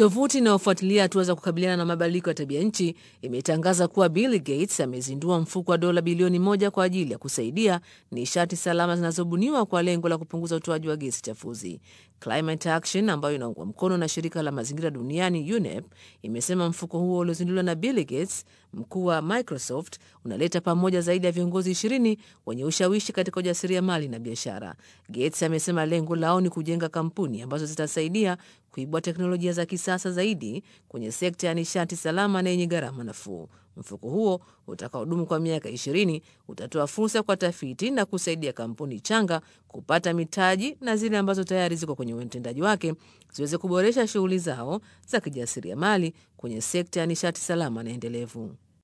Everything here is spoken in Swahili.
Tovuti inayofuatilia hatua za kukabiliana na mabadiliko ya tabia nchi imetangaza kuwa Bill Gates amezindua mfuko wa dola bilioni moja kwa ajili ya kusaidia nishati salama zinazobuniwa kwa lengo la kupunguza utoaji wa gesi chafuzi. Climate Action ambayo inaungwa mkono na shirika la mazingira duniani UNEP imesema mfuko huo uliozinduliwa na Bill Gates, mkuu wa Microsoft, unaleta pamoja zaidi ya viongozi ishirini wenye ushawishi katika ujasiriamali na biashara. Gates amesema lengo lao ni kujenga kampuni ambazo zitasaidia kuibua teknolojia za kisasa zaidi kwenye sekta ya nishati salama na yenye gharama nafuu. Mfuko huo utakaodumu kwa miaka ishirini utatoa fursa kwa tafiti na kusaidia kampuni changa kupata mitaji na zile ambazo tayari ziko kwenye utendaji wake ziweze kuboresha shughuli zao za kijasiriamali kwenye sekta ya nishati salama na endelevu.